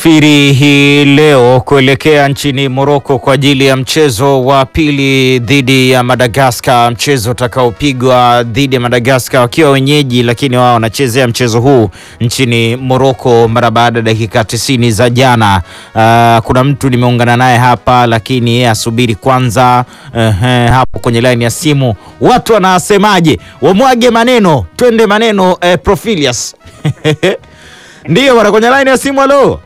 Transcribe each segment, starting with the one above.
Tunasafiri hii leo kuelekea nchini Morocco kwa ajili ya mchezo wa pili dhidi ya Madagascar, mchezo utakaopigwa dhidi ya Madagascar wakiwa wenyeji, lakini wao wanachezea mchezo huu nchini Morocco mara baada ya dakika tisini za jana. Uh, kuna mtu nimeungana naye hapa, lakini yeye asubiri kwanza. Uh, hapo kwenye laini ya simu watu wanasemaje? Wamwage maneno, twende maneno. Eh, Profilius Ndiyo bwana, kwenye line ya simu. Halo,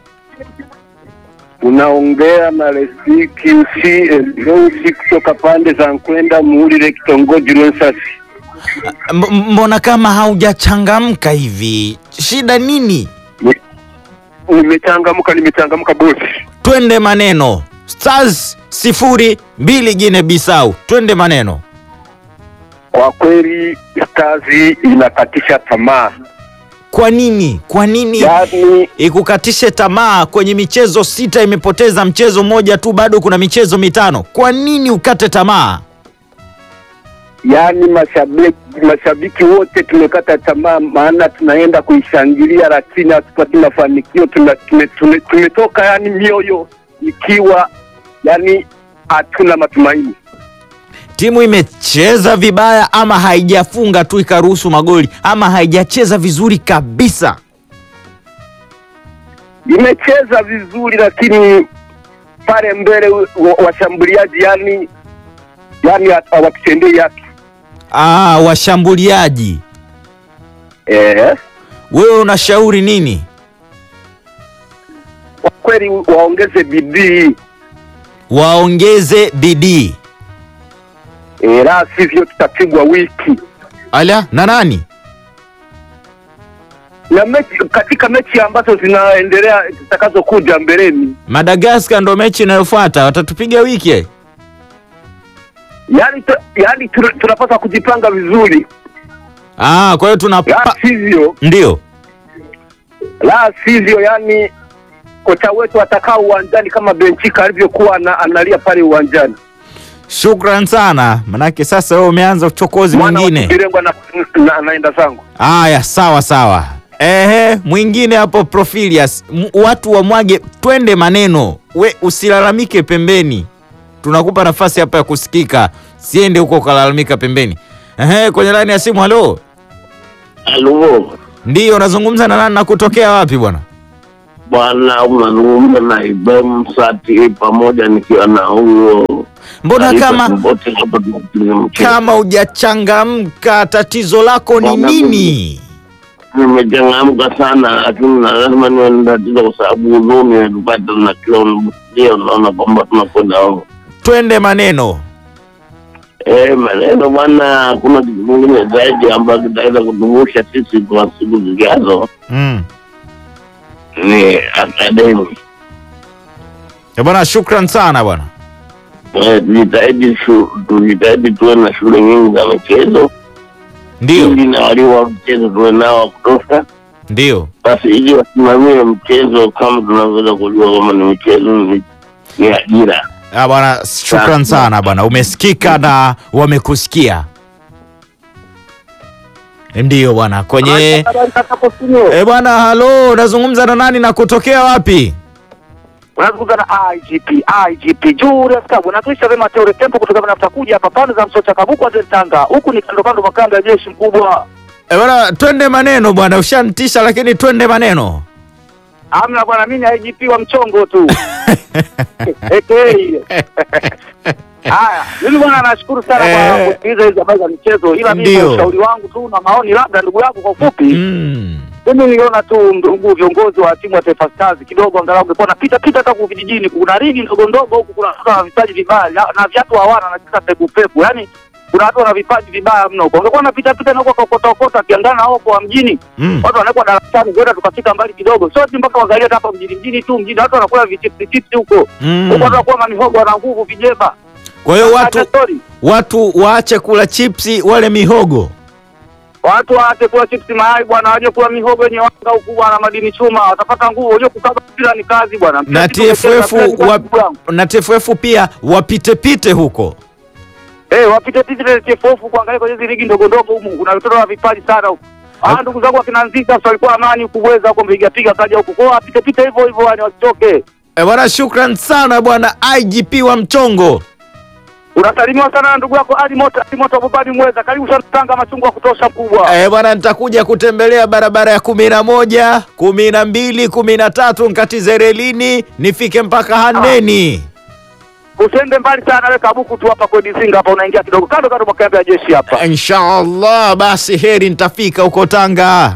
unaongea na Resiki Usi kutoka pande za Nkwenda Muhurire, kitongoji Rwensasi. M- mbona kama haujachangamka hivi? Shida nini? Nimechangamka, nimechangamka bosi. Twende maneno. Stars sifuri mbili Gine Bisau, twende maneno. Kwa kweli kazi inakatisha tamaa, Kwa nini? Kwa nini yaani ikukatishe tamaa? Kwenye michezo sita imepoteza mchezo mmoja tu, bado kuna michezo mitano. Kwa nini ukate tamaa? yaani mashabiki mashabiki wote tumekata tamaa, maana tunaenda kuishangilia lakini hatupati mafanikio. Tuna- tume- tume- Tumetoka yani mioyo ikiwa yani hatuna matumaini. Timu imecheza vibaya ama haijafunga tu ikaruhusu magoli ama haijacheza vizuri kabisa? imecheza vizuri lakini pale mbele wa- washambuliaji yani yani hawatutendei haki Ah, washambuliaji. eh. Wewe unashauri nini? Kwa kweli waongeze bidii Waongeze bidii. eh, la sivyo tutapigwa wiki Ala, na nani? na mechi, katika mechi ambazo zinaendelea zitakazokuja mbeleni, Madagascar ndo mechi inayofuata, watatupiga wiki. eh? yani, tu, yani tu, tunapaswa kujipanga vizuri, Ah, kwa hiyo tuna la sivyo ndio. la sivyo yani kocha wetu atakaa uwanjani kama Benchika alivyokuwa ana- analia pale uwanjani. Shukran sana, manake sasa wewe umeanza uchokozi Mwana wa mwingine. Kibirengwa na, na, naenda zangu. Aya, sawa sawa. Ehe, mwingine hapo Profilius, M- watu wamwage, twende maneno. We usilalamike pembeni, tunakupa nafasi hapa ya kusikika, siende huko ukalalamika pembeni. Ehe, kwenye laini ya simu. Halo, Halo ndiyo, unazungumza na nani na kutokea wapi bwana? bwana, unazungumza na Ibrahim Sati pamoja nikiwa na huyo Mbona Alifa kama Kibote hapa tunapiga mchezo. kama hujachangamka, tatizo lako ni Bwana, nini? Nimechangamka sana, lakini na lazima niwe na tatizo kwa sababu huzuni imetupata na kila unamsikia unaona kwamba tunakwenda huko. Twende maneno. Eh, maneno bwana, hakuna kitu kingine zaidi ambacho kitaweza kutuvusha sisi kwa siku zijazo Mm. ni akademi. Eh, Bwana, shukran sana bwana. Eh, Tujitahidi shu- tujitahidi tuwe na shule nyingi za michezo Ndio, ili na walimu wa mchezo tuwe nao wa kutosha, ndio. basi ili wasimamie mchezo kama tunavyoweza kujua kama ni mchezo ni, ni ajira. Ah, bwana, shukran sana bwana, umesikika na wamekusikia. Ndiyo bwana, kwenye eh bwana, halo, unazungumza na nani na kutokea wapi? unazungumza na IGP IGP Julius Kabwe natuisha vema teore tempo kutoka nafuta kuja hapa pande za Msocha Kabuku Azel Tanga huku ni kando kando makanda ya jeshi mkubwa Eh bwana, twende maneno bwana, ushantisha lakini twende maneno. amna bwana mimi ni IGP wa mchongo tu Eke. haya mimi bwana nashukuru sana kwa Eh. kusikiliza hizi habari za michezo ila mimi Ndio. kwa ushauri wangu tu na maoni labda ndugu yangu kwa ufupi Mm. mimi niliona tu ndugu viongozi wa timu ya Taifa Stars kidogo angalau ungekuwa napita pita hata kwa vijijini, kuna ligi ndogo ndogo huku, kuna watu wana vipaji vibaya na- na viatu hawana na kisa pepu pepu, yani kuna watu wana vipaji vibaya mno huko. Ungekuwa napita pita na huko kokota kokota, akiangana na huko wa mjini, Mm. watu wanawekwa darasani, kwenda tukafika mbali kidogo, sio ati mpaka wangalia hata hapa mjini mjini tu mjini, watu wanakula vichipsi chipsi huko huko, Mm. watu wanakuwa mamihogo, wana nguvu, vijeba. Kwa hiyo watu Acha story. watu waache kula chipsi wale mihogo. Watu waache kula chipsi mayai bwana, waje kula mihogo yenye wanga huku bwana, madini chuma, watapata nguvu. Unajua kukaba mpira ni kazi bwana. Mpira Na kitu umecheza, TFF mpira ni kazi wa, bwana. na TFF pia wapite pite huko. Eh, wapite pite ile TFF kuangalia kwenye hizi ligi ndogo ndogo humu. Kuna watoto wa vipaji sana huku. Ah, ndugu zangu akina Nzika sio alikuwa amani kuweza huko mpiga piga kaja huko. Kwa hiyo apite pite hivyo hivyo yani wasitoke. Eh, bwana shukran sana bwana IGP wa Mchongo. Unasalimiwa sana na ndugu yako Ali Moto, Ali Moto Bobani Mweza. Karibu sana Tanga machungwa ya kutosha mkubwa. Eh, bwana nitakuja kutembelea barabara ya kumi na moja, kumi na mbili, kumi na tatu nkatize relini nifike mpaka Handeni. Usiende mbali sana wewe kabuku tu hapa kwenye Zinga hapa unaingia kidogo kando kando mwa kambi ya jeshi hapa. Inshallah, basi heri nitafika huko Tanga.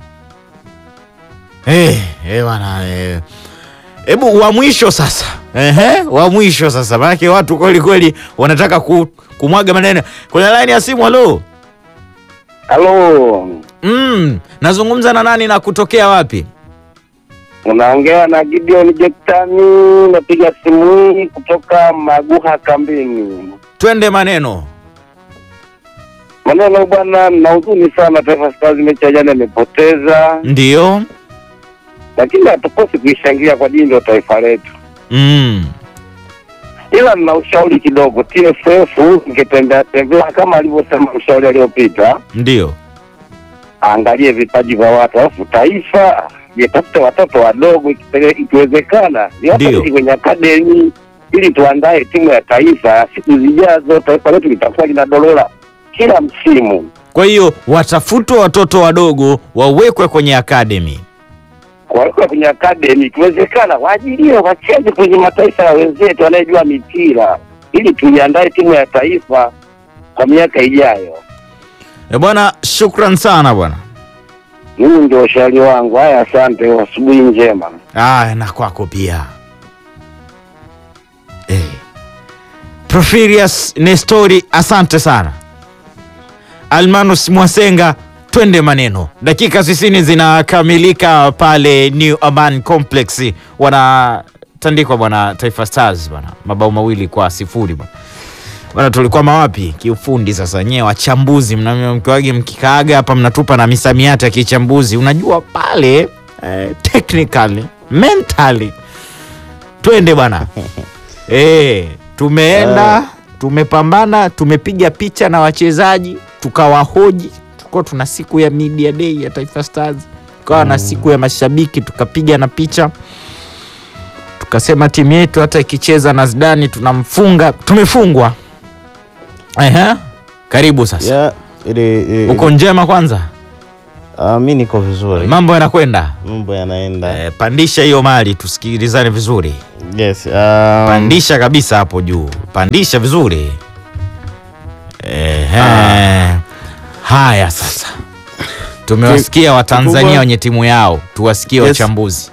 Eh, eh bwana eh. Hebu wa mwisho sasa. Ehe, wa mwisho sasa. Maana watu kweli kweli wanataka ku, kumwaga maneno. Kwenye line ya simu halo. Halo, Mm, nazungumza na nani na kutokea wapi? unaongea na Gideon Jektani, napiga simu hii kutoka Maguha kambini. Twende maneno. Maneno bwana, na huzuni sana, Taifa Stars mechi ya jana imepoteza, Ndio. lakini hatukosi kuishangilia kwa jini ndio taifa letu. Mm. Ila nina ushauri kidogo, TFF mkitembea tembea kama alivyosema mshauri aliyopita, Ndio. aangalie vipaji vya watu, alafu taifa litafute watoto wadogo, ikipele- ikiwezekana Ndio. liwapeleke kwenye akademi ili tuandae timu ya taifa siku zijazo. Taifa letu litakuwa linadolola kila msimu. Kwa hiyo watafutwe watoto wadogo wawekwe kwenye academy. Wawekwe kwenye akademi, ikiwezekana waajiriwe wacheze kwenye mataifa ya wenzetu wanayejua mipira, ili tuiandae timu ya taifa kwa miaka ijayo. E bwana, shukran sana bwana. Mimi ndio ushauri wangu. Haya, asante, asubuhi njema. Ah, na kwako pia. Eh. Profirius Nestori, asante sana. Almanus Mwasenga, twende maneno. Dakika 60 zinakamilika pale New Aman Complex, wanatandikwa bwana Taifa Stars bwana, mabao mawili kwa sifuri bwana. Bwana, tulikuwa mawapi kiufundi? Sasa nyewe wachambuzi, mna- mkiwage mkikaaga hapa mnatupa na misamiati ya kichambuzi, unajua pale eh, technically mentally, twende bwana eh, tumeenda tumepambana, tumepiga picha na wachezaji tukawahoji. Tulikuwa tuna siku ya media day ya Taifa Stars, tukawa na siku ya mashabiki, tukapiga na picha tukasema timu yetu hata ikicheza na Zidane tunamfunga. Tumefungwa. Ehe, karibu sasa. Ya, ile, ile, Uko njema kwanza, Ah, mi niko vizuri, mambo yanakwenda. mambo yanaenda. Eh, pandisha hiyo mali tusikilizane vizuri, Yes, um, pandisha kabisa hapo juu, pandisha vizuri. Ehe. Haya sasa, tumewasikia Watanzania kikubwa- wenye timu yao, tuwasikie Yes. wachambuzi.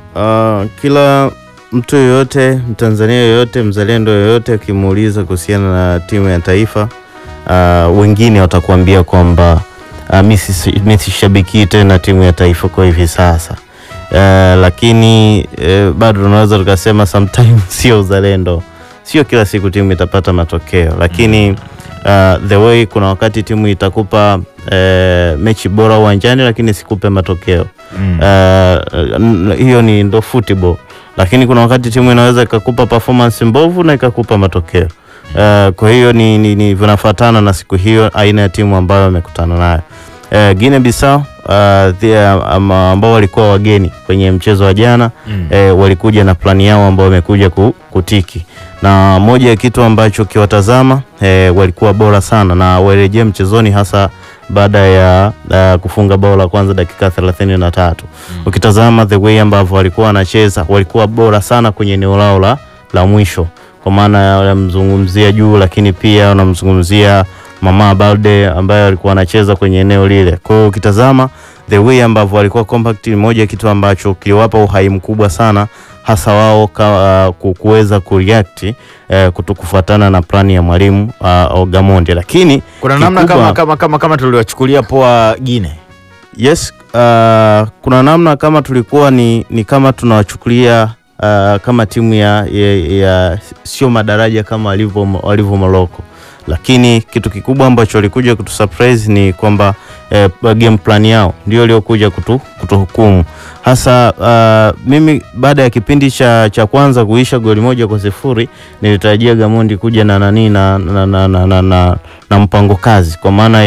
ah, kila mtu yoyote, Mtanzania yoyote, mzalendo yoyote akimuuliza kuhusiana na timu ya taifa ah, wengine watakuambia kwamba ah, mi sisi- mi sishabikii tena timu ya taifa kwa hivi sasa. Ah, lakini eh, bado tunaweza tukasema sometimes sio uzalendo, sio kila siku timu itapata matokeo, lakini uh, the way kuna wakati timu itakupa eh, mechi bora uwanjani lakini sikupe matokeo Mm. uh, n- hiyo ni ndo football, lakini kuna wakati timu inaweza ikakupa performance mbovu na ikakupa matokeo uh, kwa hiyo ni, ni, ni vinafuatana na siku hiyo, aina ya timu ambayo wamekutana nayo. Uh, Guinea Bissau uh, the- ama- ambao walikuwa wageni kwenye mchezo wa jana Mm. eh, walikuja na plani yao ambao wamekuja ku, kutiki na moja ya kitu ambacho ukiwatazama eh, walikuwa bora sana na warejea mchezoni hasa baada ya uh, kufunga bao la kwanza dakika thelathini na tatu. Ukitazama the way ambavyo walikuwa wanacheza walikuwa bora sana kwenye eneo lao la, la mwisho, kwa maana ya wanamzungumzia juu, lakini pia wanamzungumzia Mama Balde ambaye alikuwa anacheza kwenye eneo lile. Kwa hiyo ukitazama the way ambavyo walikuwa compact, ni moja ya kitu ambacho kiliwapa uhai mkubwa sana hasa wao ka- uh, ku- kuweza kureact uh, kutokufuatana na plani ya mwalimu uh, Ogamonde, lakini Kuna namna kikubwa- kama, kama, kama, kama tuliwachukulia poa Gine. Yes, uh, kuna namna kama tulikuwa ni, ni kama tunawachukulia uh, kama timu ya, ya, ya sio madaraja kama walivyo walivyo Morocco, lakini kitu kikubwa ambacho walikuja kutu surprise ni kwamba eh, game plan yao ndio iliokuja kutu, kutuhukumu hasa. Uh, mimi baada ya kipindi cha, cha kwanza kuisha goli moja kwa sifuri nilitarajia Gamondi kuja na nani na, na, na, na, na, na, na mpango kazi kwa maana ya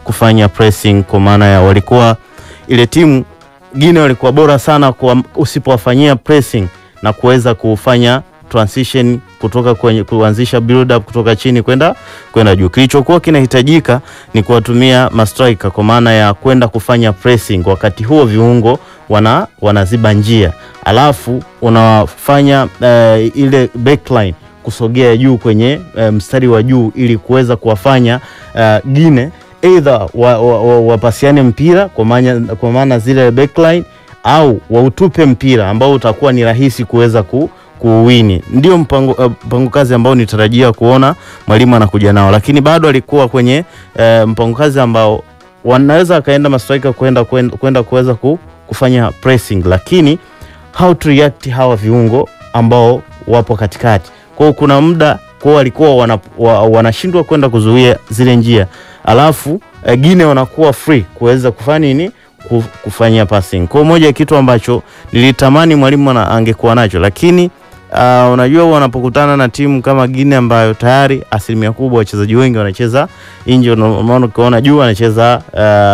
kufanya pressing, kwa maana ya walikuwa ile timu Guinea walikuwa bora sana kwa usipowafanyia pressing na kuweza kufanya transition kutoka kwenye kuanzisha build up kutoka chini kwenda kwenda juu. Kilichokuwa kinahitajika ni kuwatumia mastriker kwa maana ya kwenda kufanya pressing, wakati huo viungo wana wanaziba njia, alafu unawafanya uh, ile backline kusogea juu kwenye uh, mstari wa juu ili kuweza kuwafanya uh, Guinea either wapasiane wa, wa, wa mpira kwa maana kwa maana zile backline au wautupe mpira ambao utakuwa ni rahisi kuweza ku kuwini. Ndio mpango, uh, mpango kazi ambao nitarajia kuona mwalimu anakuja nao, lakini bado alikuwa kwenye uh, mpango kazi ambao wanaweza akaenda mastrika kwenda kwenda kuweza ku, kufanya pressing, lakini how to react hawa viungo ambao wapo katikati. Kwa hiyo kuna muda kwao walikuwa wana, wa, wanashindwa kwenda kuzuia zile njia, alafu uh, Guinea wanakuwa free kuweza kufanya nini kufanyia passing. Kwa moja ya kitu ambacho nilitamani mwalimu angekuwa nacho, lakini uh, unajua wanapokutana na timu kama Guinea ambayo tayari asilimia kubwa wachezaji wengi wanacheza nje, unaona ukiona juu anacheza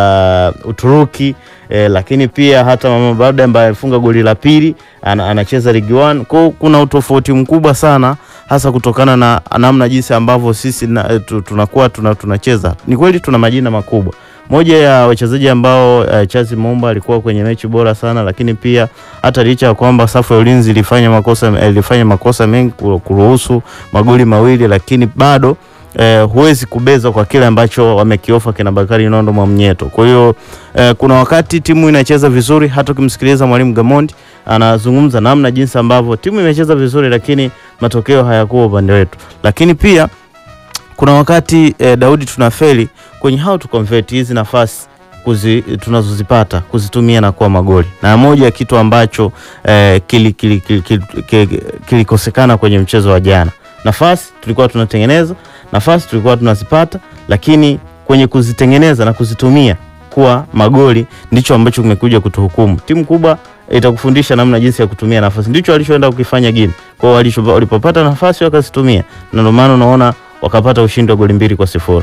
uh, Uturuki eh, lakini pia hata Mama Bada ambaye alifunga goli la pili an, anacheza Ligue 1. Kwa kuna utofauti mkubwa sana hasa kutokana na namna jinsi ambavyo sisi na, tunakuwa tuna, tunacheza. Ni kweli tuna majina makubwa moja ya wachezaji ambao uh, Chazi Momba alikuwa kwenye mechi bora sana, lakini pia hata licha ya kwamba safu ya ulinzi ilifanya makosa ilifanya makosa mengi kuruhusu magoli mawili, lakini bado uh, huwezi kubeza kwa kile ambacho wamekiofa kina Bakari Nondo Mwamnyeto. Kwa hiyo uh, kuna wakati timu inacheza vizuri, hata ukimsikiliza mwalimu Gamondi anazungumza namna jinsi ambavyo timu imecheza vizuri, lakini matokeo hayakuwa upande wetu, lakini pia kuna wakati eh, Daudi tunafeli kwenye how to convert hizi nafasi kuzi, tunazozipata kuzitumia na kuwa magoli, na moja ya kitu ambacho eh, kilikosekana kili, kili, kili, kili kwenye mchezo wa jana. Nafasi tulikuwa tunatengeneza, nafasi tulikuwa tunazipata, lakini kwenye kuzitengeneza na kuzitumia kuwa magoli ndicho ambacho kimekuja kutuhukumu. Timu kubwa itakufundisha namna jinsi ya kutumia nafasi, ndicho walichoenda kukifanya Guinea. Kwa hiyo walipopata nafasi wakazitumia, na ndio maana unaona wakapata ushindi wa goli mbili kwa sifuri.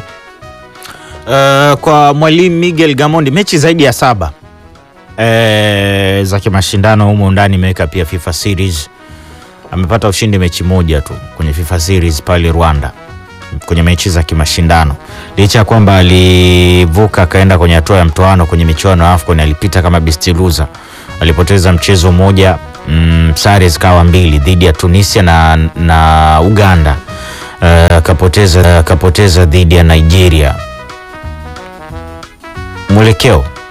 Uh, kwa mwalimu Miguel Gamondi mechi zaidi ya saba e, za kimashindano humo ndani imeweka pia FIFA series. Amepata ushindi mechi moja tu kwenye FIFA series pale Rwanda kwenye mechi za kimashindano, licha ya kwamba alivuka akaenda kwenye hatua ya mtoano kwenye michuano ya AFCON, alipita kama best loser, alipoteza mchezo mmoja mm, sare zikawa mbili dhidi ya Tunisia na, na Uganda akapoteza uh, akapoteza dhidi ya Nigeria. Mwelekeo